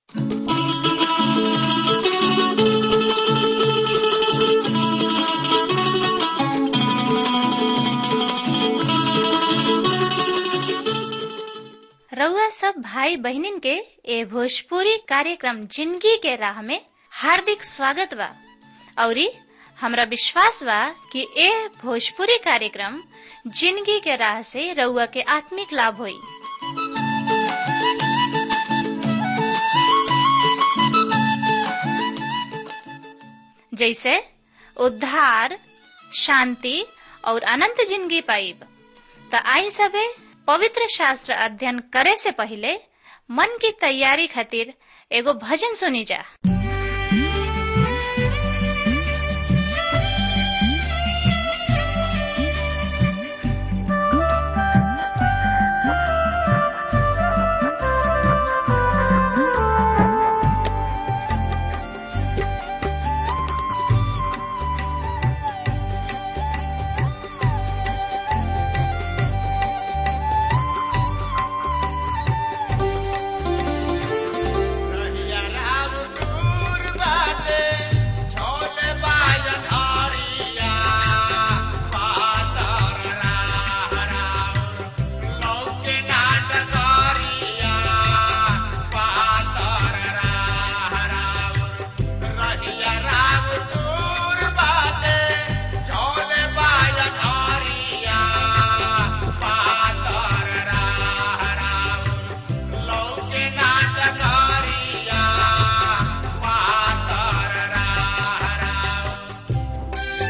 रउआ सब भाई बहिनीन के ए भोजपुरी कार्यक्रम जिंदगी के राह में हार्दिक स्वागत बा औरी हमरा विश्वास बा कि ए भोजपुरी कार्यक्रम जिंदगी के राह से रउआ के आत्मिक लाभ होई जैसे उद्धार शांति और अनंत जिंदगी पाइब त आई सबे पवित्र शास्त्र अध्ययन करे से पहले मन की तैयारी खातिर एगो भजन सुनी जा रहिया राम दूर बाटे, छोले बाजन हरिया। पातर राह राउर, लौके नाट करिया। पातर राह राउर, रहिया राम दूर बाटे, छोले बाजन हरिया। पातर राह राउर, लौके नाटकारिया पातर राह राउर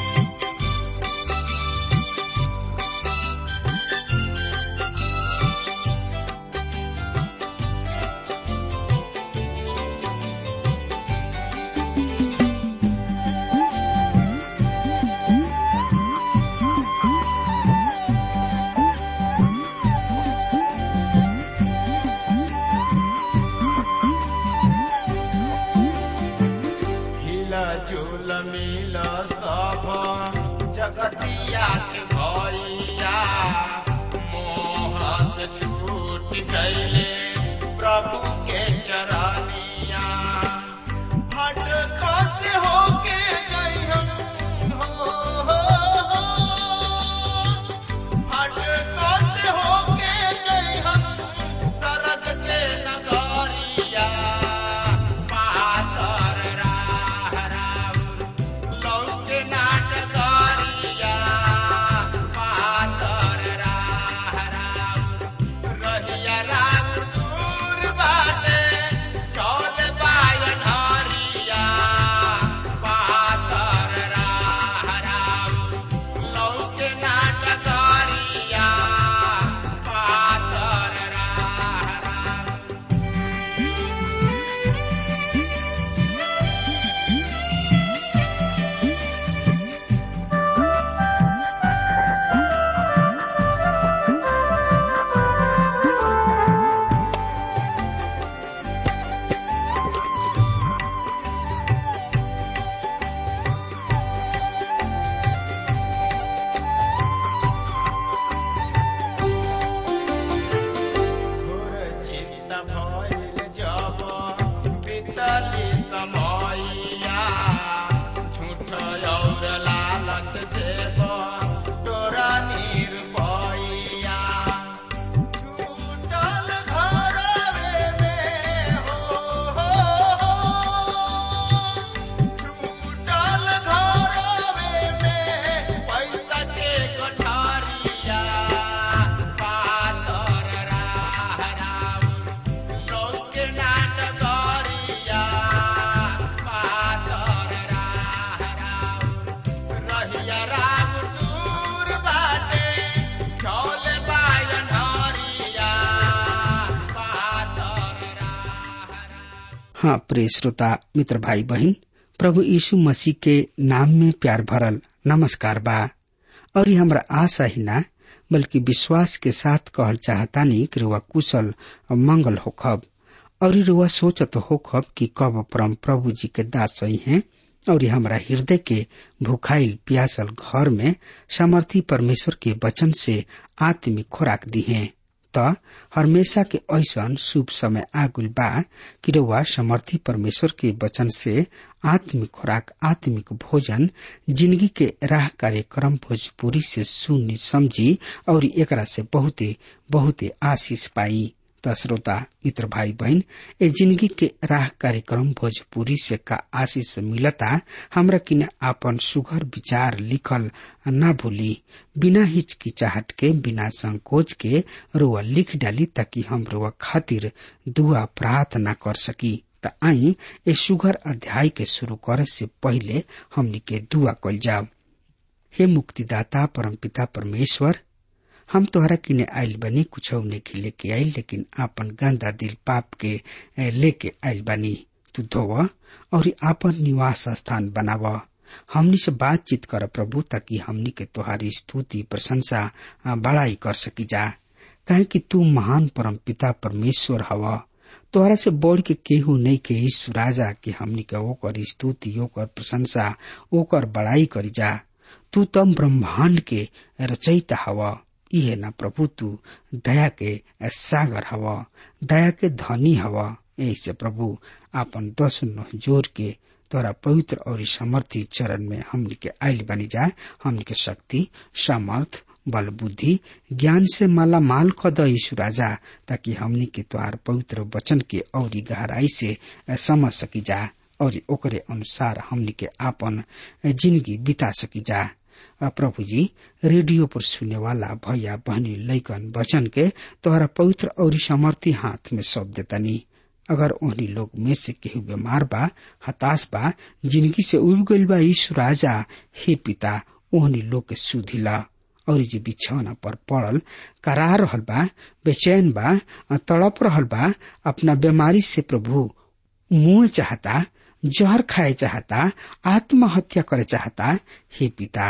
हिला झूल मिल सब जगतिया के भैया मोह से छूट गईले प्रभु के चरनिया हट कस होके गईहन हो, हो, हो। हट कस होके गईहन सरग के नगरिया पातर राह राउर लौके नाटकरिया पातर राह राउर रहिया राम दूर बाटे चौल बायन हरिया पातर राह राउर लौके नाटकरिया पातर राह राउर घोर चित्त भइल जब बीतली समयया झूठ और लालच से तोरा निर्भया छूटल घरवे में हो, हो, हो। छूटल घरवे में पैसा के कोठारिया पातर राह राउर लौके नाटकरिया पातर राह राउर रहिया राम दूर बाटे चौल बायन हरिया पातर राह राउर हाँ प्रिय श्रोता मित्र भाई बहन प्रभु यीशु मसीह के नाम में प्यार भरल नमस्कार बा और ये हमरा आशा ही ना बल्कि विश्वास के साथ कहल चाहतानी कि रुआ कुशल और मंगल होखब और रुआ सोचत होखब कि कब परम प्रभु जी के दास सही हैं और ये हमरा हृदय के भूखाइल प्यासल घर में सामर्थी परमेश्वर के वचन से आत्मिक खुराक दी है त हमेशा के ऐसन शुभ समय आगुल बा कि रउआ समर्थी परमेश्वर के वचन से आत्मिक खुराक आत्मिक भोजन जिंदगी के राह कार्यक्रम भोजपुरी से सुनी समझी और एकरा से बहुते बहुते आशीष पाई त श्रोता मित्र भाई बहन ए जिंदगी के राह कार्यक्रम भोजपुरी से का आशीष मिलता हमरा किने आपन सुघर विचार लिखल न भूली बिना हिचकिचाहट के बिना संकोच के रुआ लिख डाली ताकि हम रुआ खातिर दुआ प्रार्थना कर सकी त आई ए सुघर अध्याय के शुरू करे से पहले हमनी के दुआ कल जाओ हे मुक्तिदाता परमपिता परमेश्वर हम तोहरा किने आइल बनी कुछ नहीं लेके आइल लेकिन आपन गंदा दिल पाप के लेके आइल बनी तू धोव और आपन निवास स्थान बनाव हमनी से बातचीत कर प्रभु ताकि हमनी के तोहारी स्तुति प्रशंसा बड़ाई कर सकी जा कहे कि तू महान परम पिता परमेश्वर हवा तोहरा से बढ़ के केहू नहीं के ईश्व राजा के हमनी के ओकर स्तुति ओकर प्रशंसा ओकर बड़ाई करी जा तू तम ब्रह्मांड के रचयिता हवा इहे न प्रभु तू दया के सागर हवा दया के धनी हवा यही से प्रभु आपन दस नह जोर के तोरा पवित्र और समर्थी चरण में हमनी के आयल बनी जाए हमनी के शक्ति सामर्थ बल बुद्धि ज्ञान से माला माल खद यीशु राजा ताकि हमनी के तोहार पवित्र वचन के और गहराई से समझ सकी जा और ओकरे अनुसार हमनी के आपन जिंदगी बिता सकी जा प्रभु जी रेडियो पर सुनने वाला भैया बहनी लैकन वचन के तोहरा पवित्र और समर्थी हाथ में सौंप देतनी अगर ओहनी लोग में से केहू बीमार बा हताश बा जिंदगी से उब गईल बा यीशु राजा हे पिता ओहनी लोग के सुधिला और जे बिछौना पर पड़ल करा रहल बा बेचैन बा तड़प रहल बा अपना बीमारी से प्रभु मुंह चाहता जहर खाए चाहता आत्महत्या करे चाहता हे पिता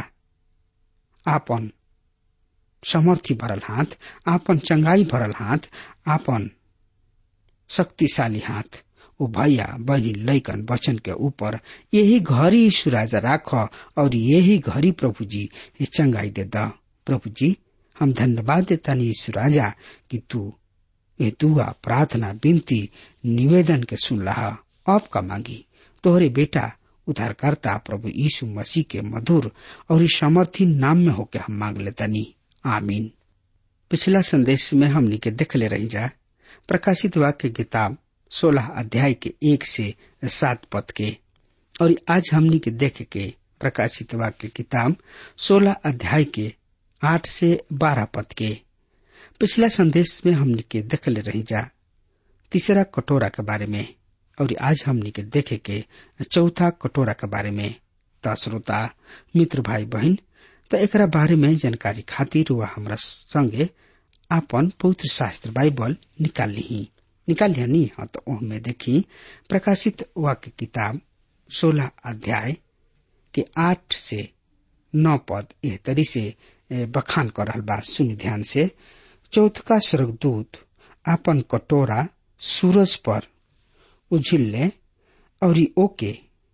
आपन समर्थी भरल हाथ आपन चंगाई भरल हाथ आपन शक्तिशाली हाथ ओ भैया बहनी लैकन वचन के ऊपर यही घड़ी यीशु राजा राख और यही घड़ी प्रभु जी चंगाई दे द प्रभु जी हम धन्यवाद देता यीशु राजा कि तू ये दुआ प्रार्थना विनती निवेदन के सुन रहा अब का मांगी तोहरे बेटा उद्धारकर्ता प्रभु यीशु मसीह के मधुर और इस समर्थी नाम में होके हम मांग लेतनी आमीन पिछला संदेश में हमनी के देख ले रही जा प्रकाशित वाक्य किताब सोलह अध्याय के एक से सात पद के और आज हमनी के देख के प्रकाशित वाक्य किताब सोलह अध्याय के आठ से बारह पद के पिछला संदेश में हमनी के देख ले रही जा तीसरा कटोरा के बारे में और आज हमनी के देखे के चौथा कटोरा के बारे में त श्रोता मित्र भाई बहन त एकरा बारे में जानकारी खातिर वह हमरा संगे आपन पवित्र शास्त्र बाइबल निकाल ली निकाल लिया नी हाँ तो में देखी प्रकाशित वाक्य किताब सोलह अध्याय के आठ से नौ पद एह तरी से बखान कर रहल बा सुन ध्यान से चौथका स्वर्गदूत आपन कटोरा सूरज पर उझिल्ले और ओके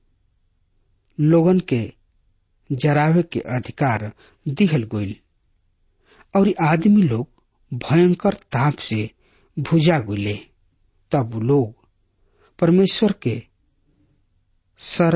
लोगन के जरावे के अधिकार दिहल गईल और आदमी लोग भयंकर ताप से भुजा गुले तब लोग परमेश्वर के सर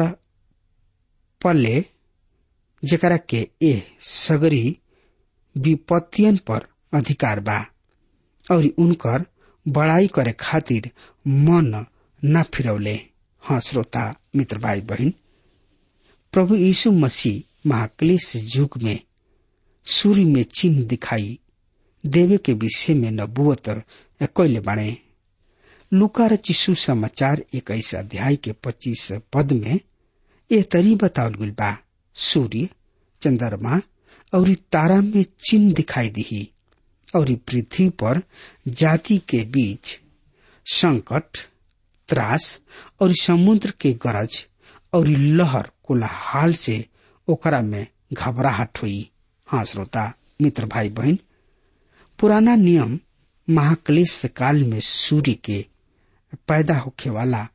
पल्ले जकरा के ए सगरी विपत्तियन पर अधिकार बा और उनकर बड़ाई करे खातिर मन न फिरौले हाँ श्रोता मित्र भाई बहन प्रभु यीशु मसीह महाक्लेश युग में सूर्य में चिन्ह दिखाई देवे के विषय में नबुअत कैले बाणे लुका र चिशु समाचार इक्कीस अध्याय के पच्चीस पद में ए तरी बतावल गई बा सूर्य चंद्रमा और तारा में चिन्ह दिखाई दी और पृथ्वी पर जाति के बीच संकट त्रास और समुद्र के गरज और लहर कोलाहाल से ओकरा में घबराहट हुई हाँ श्रोता मित्र भाई बहन पुराना नियम महाक्लेश काल में सूर्य के पैदा होखे वाला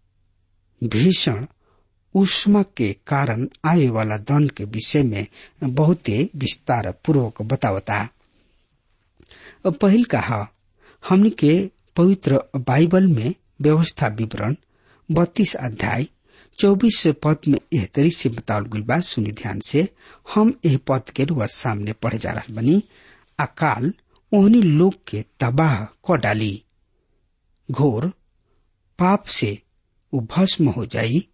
भीषण उष्मा के कारण आए वाला दंड के विषय में बहुते विस्तार पूर्वक बतावता पहिल कहा हमनी के पवित्र बाइबल में व्यवस्था विवरण बत्तीस अध्याय चौबीस पद में एह तरी से बतावल गई बा सुनी ध्यान से हम एह पद के रुआ सामने पढ़े जा रहा बनी अकाल ओहनी लोग के तबाह क डाली घोर पाप से वो भस्म हो जाई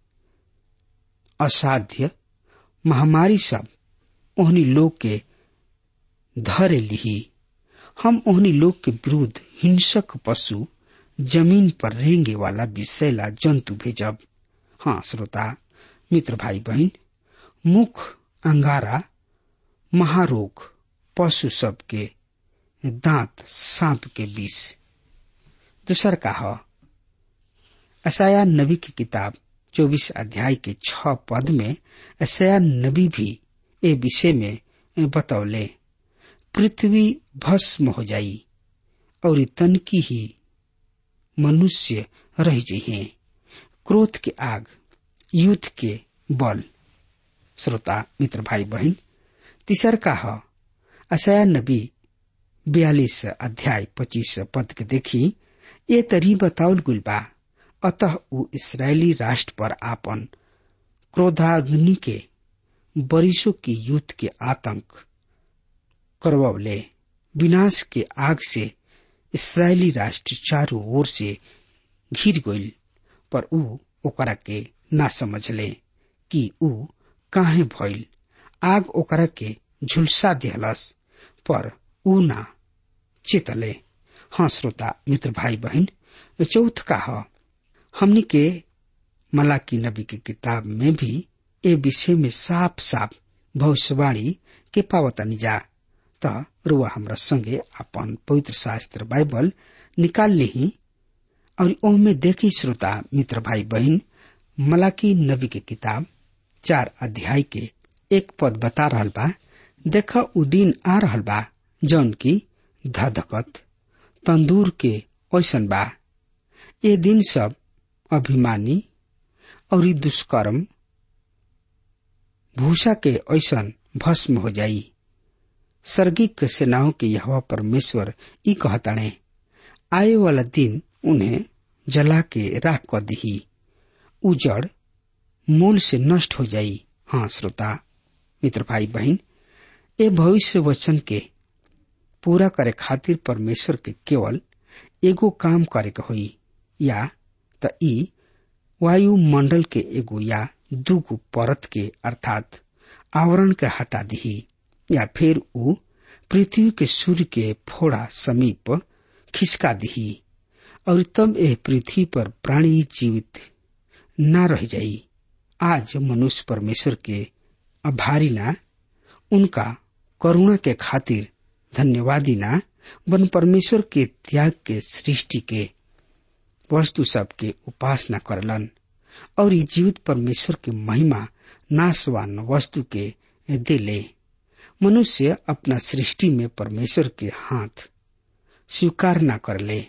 असाध्य महामारी सब ओहनी लोग के धरे लिही हम ओहनी लोग के विरुद्ध हिंसक पशु जमीन पर रेंगे वाला विषैला जंतु भेजब हाँ श्रोता मित्र भाई बहन मुख अंगारा महारोग पशु सब के दांत सांप के विष दूसर का ह असाया नबी की किताब चौबीस अध्याय के छ पद में असाया नबी भी ए विषय में बतौले पृथ्वी भस्म हो जाई और तन की ही मनुष्य रह जइहे क्रोध के आग युद्ध के बल श्रोता मित्र भाई बहन तीसर का ह असाया नबी बयालीस अध्याय पच्चीस पद के देखी ये तरी बताउल गुल बा अतः ऊ इसराइली राष्ट्र पर आपन क्रोधाग्नि के बरिसों की युद्ध के आतंक करवले विनाश के आग से इसराइली राष्ट्र चारों ओर से घिर गईल पर ऊ ओकरा के ना समझले कि ऊ काहे भइल आग ओकरा के झुलसा दिहलस पर ऊ ना चेतले हाँ श्रोता मित्र भाई बहन चौथ का ह हमनी के मलाकी नबी की किताब में भी ए विषय में साफ साफ भविष्यवाणी के पावतानी जा त रुआ हमरा संगे अपन पवित्र शास्त्र बाइबल निकाल ली और ओमे देखी श्रोता मित्र भाई बहन मलाकी नबी के किताब चार अध्याय के एक पद बता रहल बा देख उ दिन आ रहल बा जौन की धधकत तंदूर के ऐसन बा ये दिन सब अभिमानी और ई दुष्कर्म भूषा के ऐसन भस्म हो जाई सर्गिक सेनाओं के यह परमेश्वर ई कहताणे आए वाला दिन उन्हें जला के राख क दही उजड़ मूल से नष्ट हो जाई हाँ श्रोता मित्र भाई बहन ए भविष्य वचन के पूरा करे खातिर परमेश्वर के केवल एगो काम करे के होई या त ई वायुमंडल के एगो या दूगो परत के अर्थात आवरण के हटा दही या फिर ऊ पृथ्वी के सूर्य के फोड़ा समीप खिसका दही और तब एह पृथ्वी पर प्राणी जीवित न रह जाई आज मनुष्य परमेश्वर के आभारी ना उनका करुणा के खातिर धन्यवादी ना वन परमेश्वर के त्याग के सृष्टि के वस्तु सब के उपासना करलन और ये जीवित परमेश्वर के महिमा नाशवान वस्तु के दिले मनुष्य अपना सृष्टि में परमेश्वर के हाथ स्वीकार न कर ले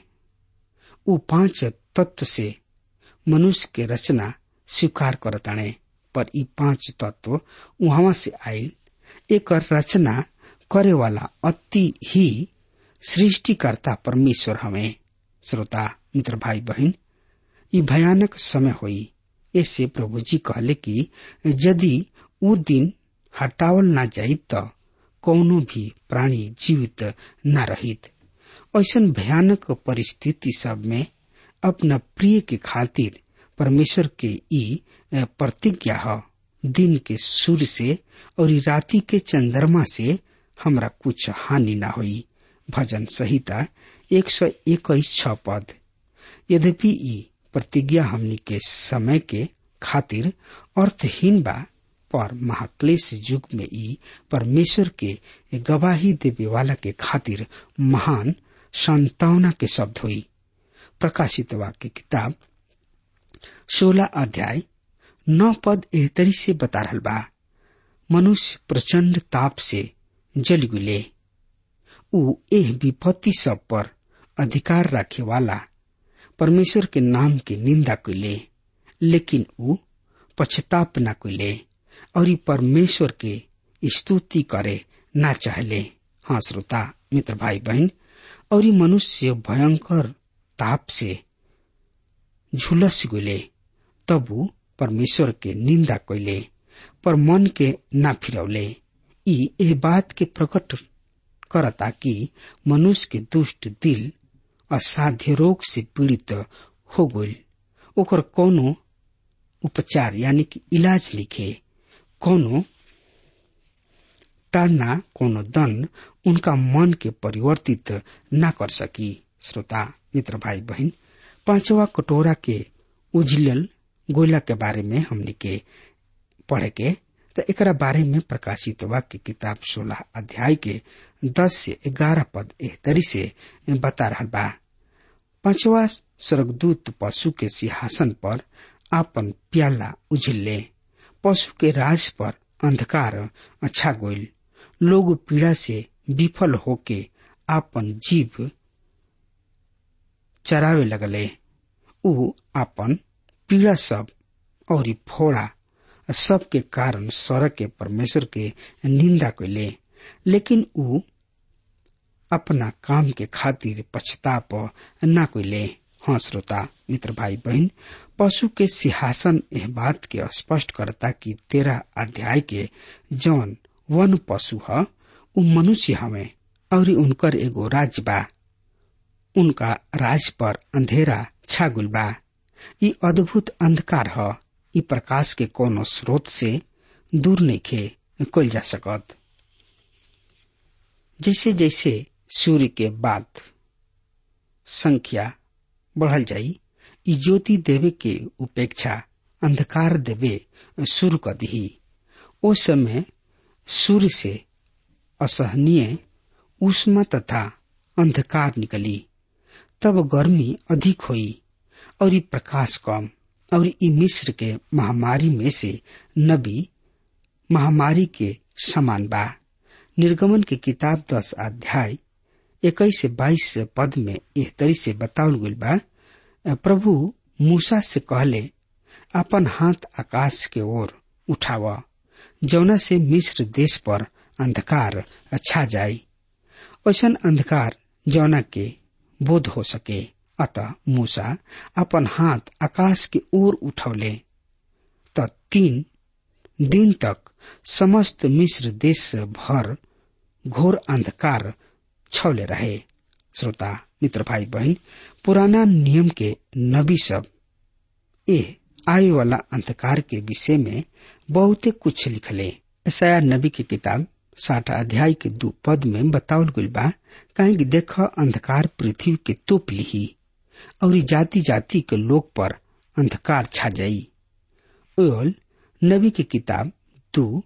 उ पांच तत्व से मनुष्य के रचना स्वीकार करताणे पर ई पांच तत्व वहां से आयल एक रचना करे वाला अति ही सृष्टिकर्ता परमेश्वर हमें श्रोता मित्र भाई बहन ये भयानक समय हुई ऐसे प्रभु जी कहले कि यदि वो दिन हटावल ना जाई तो कौनो भी प्राणी जीवित न रहित ऐसा भयानक परिस्थिति सब में अपना प्रिय के खातिर परमेश्वर के ई प्रतिज्ञा है दिन के सूर्य से और राति के चंद्रमा से हमरा कुछ हानि ना हुई भजन संहिता एक सौ इक्कीस छ पद यद्यपि ई प्रतिज्ञा हमनी के समय के खातिर अर्थहीन बा पर महाक्लेश युग में ई परमेश्वर के गवाही देवे वाला के खातिर महान संतावना के शब्द हुई प्रकाशित वाक्य किताब सोलह अध्याय नौ पद एहतरी से बता रहल बा मनुष्य प्रचंड ताप से जल गुले उ एह विपत्ति सब पर अधिकार रखे वाला परमेश्वर के नाम के निंदा कैले लेकिन उ पछताप न कैले और ई परमेश्वर के स्तुति करे ना चाहले हाँ श्रोता मित्र भाई बहन और ई मनुष्य भयंकर ताप से झुलस गले तबु परमेश्वर के निंदा कैले पर मन के ना फिरौले ई एह बात के प्रकट करता कि मनुष्य के दुष्ट दिल असाध्य रोग से पीड़ित हो गई ओकर कोनो उपचार यानी कि इलाज लिखे कोनो टाड़ना कोनो दंड उनका मन के परिवर्तित न कर सकी श्रोता मित्र भाई बहन पांचवा कटोरा के उजलल गोला के बारे में हमने के पढ़े के तो एकरा बारे में प्रकाशित वाक्य किताब सोलह अध्याय के दस से ग्यारह पद एह तरी से बता रहा बा पांचवा स्वर्गदूत पशु के सिंहासन पर आपन प्याला उझिल्ले पशु के राज पर अंधकार अच्छा गोइल लोग पीड़ा से विफल होके आपन जीव चरावे लगले ऊ आपन पीड़ा सब और फोड़ा सब के कारण स्वर्ग के परमेश्वर के निंदा कैले लेकिन ऊ अपना काम के खातिर पछताप न कैले हाँ श्रोता मित्र भाई बहन पशु के सिंहासन एह बात के स्पष्ट करता कि तेरह अध्याय के जौन वन पशु ह उ मनुष्य हवे और उनकर एगो राज बा उनका राज पर अंधेरा छागुल बा ई अद्भुत अंधकार ह ई प्रकाश के कोनो स्रोत से दूर नइखे कल जा सकत जैसे जैसे सूर्य के बाद संख्या बढ़ल जाई ई ज्योति देवे के उपेक्षा अंधकार देवे शुरू कर दी ओ समय सूर्य से असहनीय उष्मा तथा अंधकार निकली तब गर्मी अधिक हुई और ई प्रकाश कम और ई मिस्र के महामारी में से नबी महामारी के समान बा निर्गमन की किताब दस अध्याय इक्कीस से बाईस पद में एह तरी से बतावल गई बा प्रभु मूसा से कहले अपन हाथ आकाश के ओर उठावा जौना से मिस्र देश पर अंधकार छा जाए ऐसन अंधकार जौना के बोध हो सके अतः मूसा अपन हाथ आकाश के ओर उठौले त तीन दिन तक समस्त मिस्र देश भर घोर अंधकार छौले रहे श्रोता मित्र भाई बहन पुराना नियम के नबी सब ए आए वाला अंधकार के विषय में बहुते कुछ लिखले ऐसा नबी की किताब साठ अध्याय के दो पद में बतावल गई बा कहीं कि देख अंधकार पृथ्वी के तोप लिही और जाति जाति के लोग पर अंधकार छा जाई ओल नबी की किताब दो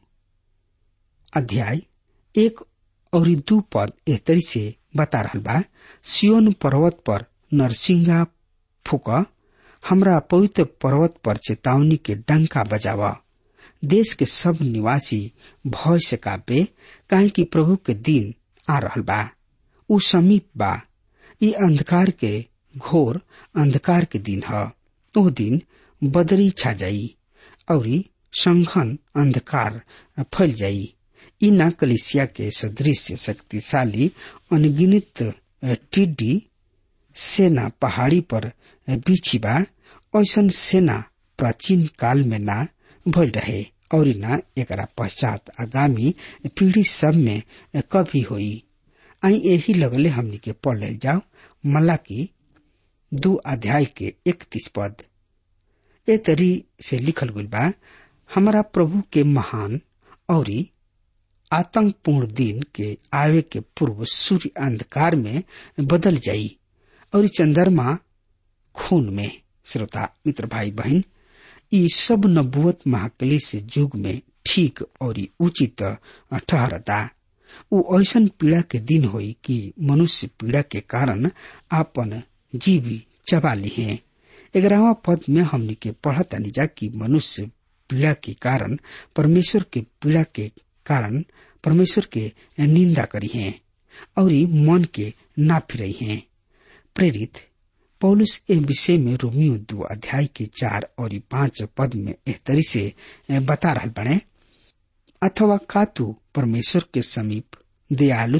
अध्याय एक और दू पद एहतरी से बता रहा बा सियोन पर्वत पर नरसिंगा फूक हमरा पवित्र पर्वत पर चेतावनी के डंका बजावा देश के सब निवासी भय से कापे काहे कि प्रभु के दिन आ रहल बा उ समीप बा ई अंधकार के घोर अंधकार के दिन ह ओ दिन बदरी छा जाई और संघन अंधकार फैल जाई ई न कलिसिया के सदृश शक्तिशाली अनगिनित टिड्डी सेना पहाड़ी पर बिछी बा ऐसन सेना प्राचीन काल में ना भल रहे और न एकरा पश्चात आगामी पीढ़ी सब में कभी होई आई यही लगले हमनी के पढ़ ले जाओ मल्ला की दो अध्याय के इकतीस पद ए तरी से लिखल गई बा हमारा प्रभु के महान और आतंकपूर्ण दिन के आवे के पूर्व सूर्य अंधकार में बदल जाई और चंद्रमा खून में श्रोता मित्र भाई बहन ई सब नबुवत महाकली से युग में ठीक और उचित ठहरता उ ऐसन पीड़ा के दिन होई कि मनुष्य पीड़ा के कारण आपन जीवी चबा ली है ग्यारहवा पद में हमने के पढ़ता निजा कि मनुष्य पीड़ा के कारण परमेश्वर के पीड़ा के कारण परमेश्वर के निंदा करी है और मन के ना फिरई है प्रेरित पौलुस ए विषय में रोमियो दो अध्याय के चार और पांच पद में एहतरी से बता रहा बने अथवा का तू परमेश्वर के समीप दयालुता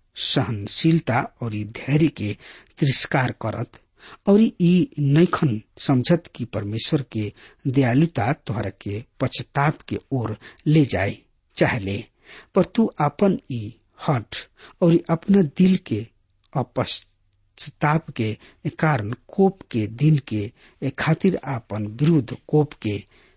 सहनशीलता और ई धैर्य के तिरस्कार करत और ई नैखन समझत कि परमेश्वर के दयालुता तोहरा के पश्चाताप के ओर ले जाए चाहले पर तू अपन ई हट और अपना दिल के अपश्चाताप के कारण कोप के दिन के खातिर आपन विरुद्ध कोप के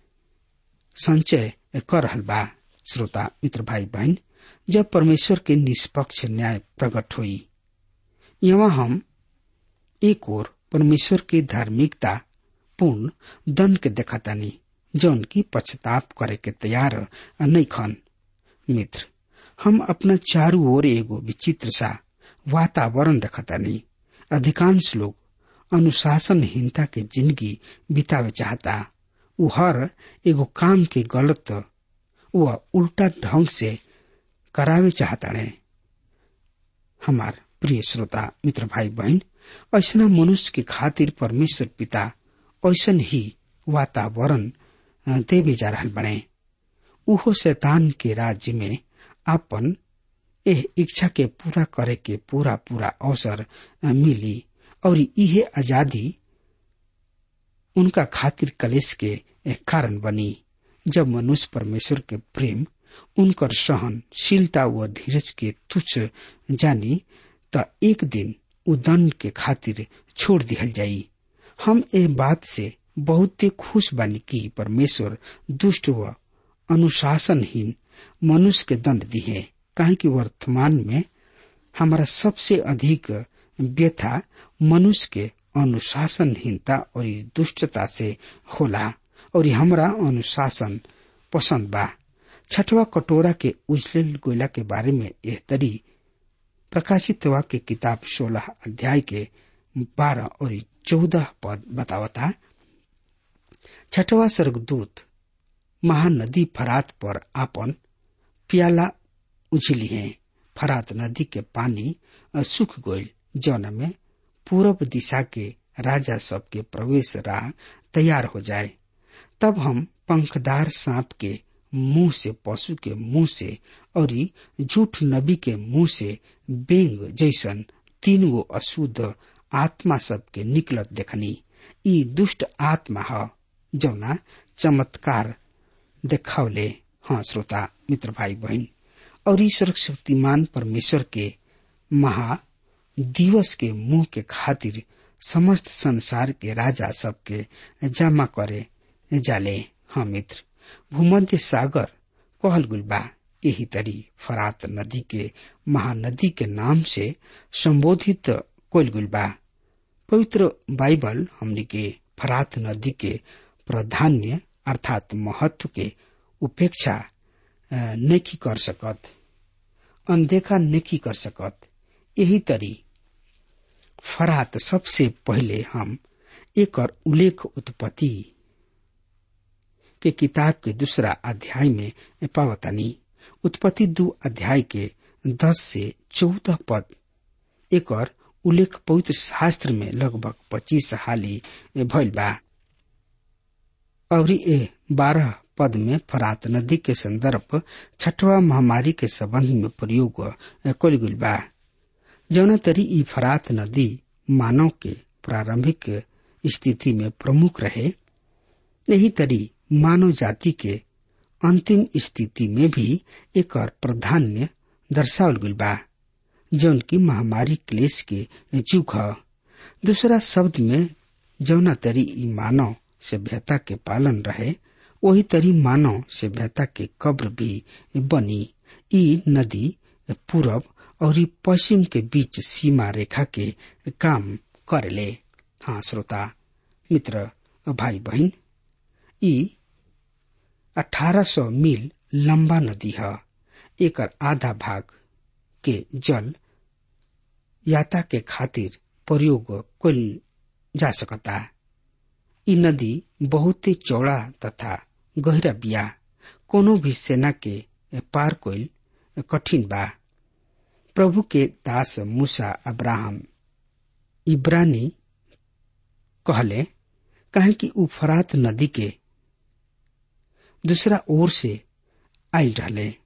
संचय कर रहल बा श्रोता मित्र भाई बहन जब परमेश्वर के निष्पक्ष न्याय प्रकट हुई यहाँ हम एक और परमेश्वर की धार्मिकता पूर्ण दंड के देखतानी जौन की पश्चाताप करे के तैयार नहीं खन मित्र हम अपना चारू ओर एगो विचित्र सा वातावरण देखतानी अधिकांश लोग अनुशासनहीनता के जिंदगी बितावे चाहता उ हर एगो काम के गलत व उल्टा ढंग से करावे चाहताड़े हमार प्रिय श्रोता मित्र भाई बहन ऐसा मनुष्य के खातिर परमेश्वर पिता ऐसन ही वातावरण देवे जा रहा बने उहो शैतान के राज्य में आपन एह इच्छा के पूरा करे के पूरा पूरा अवसर मिली और इहे आजादी उनका खातिर कलेश के एक कारण बनी जब मनुष्य परमेश्वर के प्रेम उनकर सहनशीलता व धीरज के तुच्छ जानी त एक दिन उदंड के खातिर छोड़ दिहल जाई हम ए बात से बहुत खुश बानी कि परमेश्वर दुष्ट व अनुशासनहीन मनुष्य के दंड दिए काहे कि वर्तमान में हमारा सबसे अधिक व्यथा मनुष्य के अनुशासनहीनता और दुष्टता से होला और हमरा अनुशासन पसंद बा छठवा कटोरा के उजलेल गोला के बारे में यह तरी प्रकाशित हुआ के किताब सोलह अध्याय के बारह और चौदह पद बतावता छठवा स्वर्गदूत महानदी फरात पर आपन प्याला उछली है फरात नदी के पानी सूख गईल जौन में पूरब दिशा के राजा सब के प्रवेश राह तैयार हो जाए तब हम पंखदार सांप के मुंह से पशु के मुंह से और झूठ नबी के मुंह से बेंग जैसन तीन गो अशुद्ध आत्मा सब के निकलत देखनी ई दुष्ट आत्मा ह जौना चमत्कार देखावले हाँ श्रोता मित्र भाई बहन और ईश्वर शक्तिमान परमेश्वर के महा दिवस के मुंह के खातिर समस्त संसार के राजा सब के जमा करे जाले हाँ मित्र भूमध्य सागर कहल गुल बा यही तरी फरात नदी के महानदी के नाम से संबोधित कोल गुल बा पवित्र बाइबल हमने के फरात नदी के प्राधान्य अर्थात महत्व के उपेक्षा नहीं कर सकत अनदेखा नहीं कर सकत यही तरी फरात सबसे पहले हम एक और उल्लेख उत्पत्ति के किताब के दूसरा अध्याय में पावतानी उत्पत्ति दो अध्याय के दस से चौदह पद एक और उल्लेख पवित्र शास्त्र में लगभग पच्चीस हाली भइल बा और ए बारह पद में फरात नदी के संदर्भ छठवा महामारी के संबंध में प्रयोग कल गई बा जौना तरी ई फरात नदी मानव के प्रारंभिक स्थिति में प्रमुख रहे यही तरी मानव जाति के अंतिम स्थिति में भी एक और प्राधान्य दर्शावल गई बा जौन की महामारी क्लेश के चूक ह दूसरा शब्द में जौना तरी ई मानव सभ्यता के पालन रहे वही तरी मानव सभ्यता के कब्र भी बनी ई नदी पूरब और ई पश्चिम के बीच सीमा रेखा के काम करेले हाँ श्रोता मित्र भाई बहन ई 1800 मील लंबा नदी है एक आधा भाग के जल याता के खातिर प्रयोग कल जा सकता ई नदी बहुत चौड़ा तथा गहरा बिया कोनो भी सेना के पार कोल कठिन बा प्रभु के दास मूसा अब्राहम इब्रानी कहले कहे कि उ फरात नदी के दूसरा ओर से आयल रहले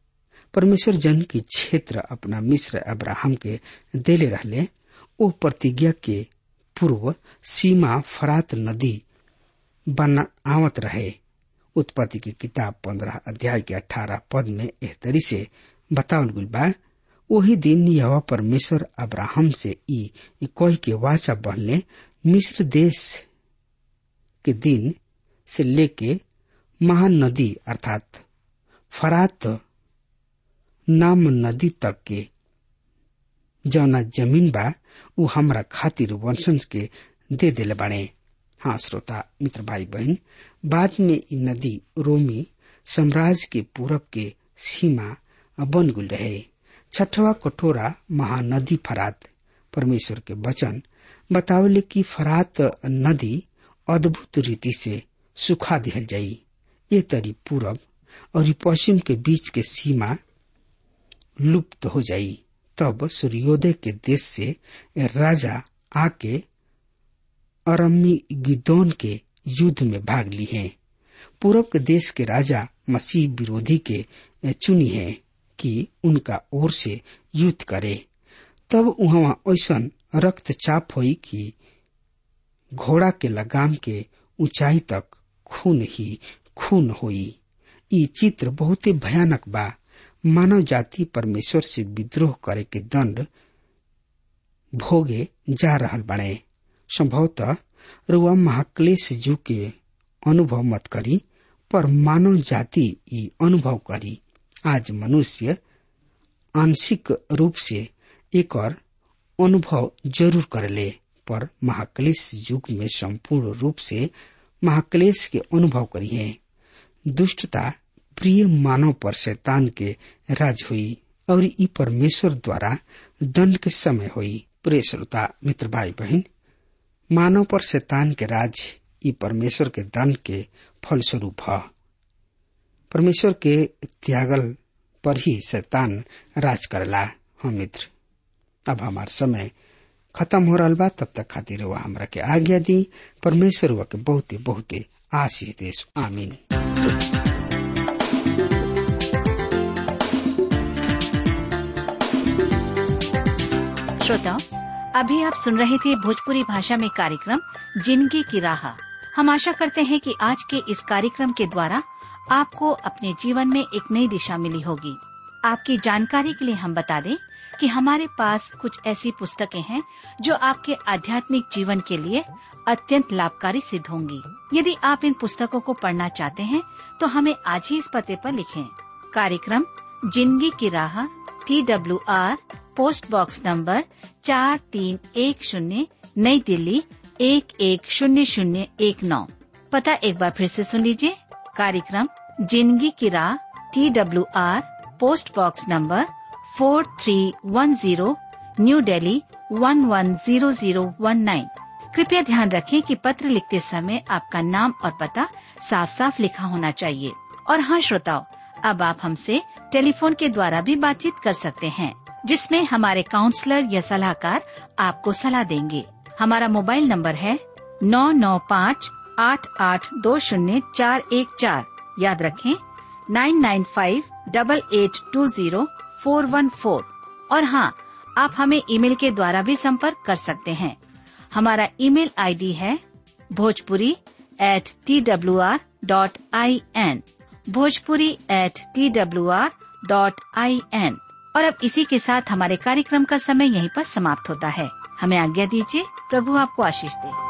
परमेश्वर जन की क्षेत्र अपना मिस्र अब्राहम के देले रहले ओ प्रतिज्ञा के पूर्व सीमा फरात नदी बना आवत रहे उत्पत्ति की किताब पंद्रह अध्याय के अठारह पद में एह तरी से बतावल गुल बा वही दिन यह परमेश्वर अब्राहम से ई कोई के वाचा बनले मिस्र देश के दिन से लेके महान नदी अर्थात फरात नाम नदी तक के जौना जमीन बा उ हमरा खातिर वंशज के दे दिले बाड़े हाँ श्रोता मित्र भाई बहन बाद में इ नदी रोमी साम्राज्य के पूरब के सीमा बन गुल रहे छठवा कटोरा महानदी फरात परमेश्वर के वचन बतावले कि फरात नदी अद्भुत रीति से सुखा दिहल जाई ये तरी पूरब और पश्चिम के बीच के सीमा लुप्त हो जाई तब सूर्योदय के देश से राजा आके अरमी गिदौन के युद्ध में भाग ली है पूरब के देश के राजा मसीह विरोधी के चुनी है कि उनका ओर से युद्ध करे तब वहां ऐसा रक्तचाप हुई कि घोड़ा के लगाम के ऊंचाई तक खून ही खून हुई ई चित्र बहुत ही भयानक बा मानव जाति परमेश्वर से विद्रोह करे के दंड भोगे जा रहल बने संभवतः रुआ महाक्लेश जू के अनुभव मत करी पर मानव जाति ई अनुभव करी आज मनुष्य आंशिक रूप से एक अनुभव जरूर करले पर महाक्लेश युग में संपूर्ण रूप से महाक्लेश के अनुभव करी है दुष्टता प्रिय मानव पर शैतान के राज हुई और ई परमेश्वर द्वारा दंड के समय हुई प्रिय श्रोता मित्र भाई बहन मानव पर शैतान के राज ई परमेश्वर के दंड के फलस्वरूप है परमेश्वर के त्यागल पर ही शैतान राज करला हम मित्र अब हमार समय खत्म हो रहा बा तब तक खातिर वह हमरा के आज्ञा दी परमेश्वर वह के बहुते बहुते आशीष देश आमीन श्रोताओं अभी आप सुन रहे थे भोजपुरी भाषा में कार्यक्रम जिंदगी की राह हम आशा करते हैं कि आज के इस कार्यक्रम के द्वारा आपको अपने जीवन में एक नई दिशा मिली होगी आपकी जानकारी के लिए हम बता दें कि हमारे पास कुछ ऐसी पुस्तकें हैं जो आपके आध्यात्मिक जीवन के लिए अत्यंत लाभकारी सिद्ध होंगी यदि आप इन पुस्तकों को पढ़ना चाहते हैं तो हमें आज ही इस पते पर लिखें कार्यक्रम जिंदगी की राह T W R post box number चार तीन एक शून्य नई दिल्ली एक एक शून्य शून्य एक नौ पता एक बार फिर से सुन लीजिए कार्यक्रम जिंदगी की राह T W R post box number four three one zero New Delhi one one zero zero one nine कृपया ध्यान रखें कि पत्र लिखते समय आपका नाम और पता साफ साफ लिखा होना चाहिए और हाँ श्रोताओं अब आप हमसे टेलीफोन के द्वारा भी बातचीत कर सकते हैं जिसमें हमारे काउंसलर या सलाहकार आपको सलाह देंगे हमारा मोबाइल नंबर है नौ नौ पाँच आठ आठ दो शून्य चार एक चार याद रखें nine nine five double eight two zero four one four और हाँ आप हमें ईमेल के द्वारा भी संपर्क कर सकते हैं हमारा ईमेल आईडी है Bhojpuri at T W R dot I N Bhojpuri at T W R dot I N और अब इसी के साथ हमारे कार्यक्रम का समय यहीं पर समाप्त होता है हमें आज्ञा दीजिए प्रभु आपको आशीष दे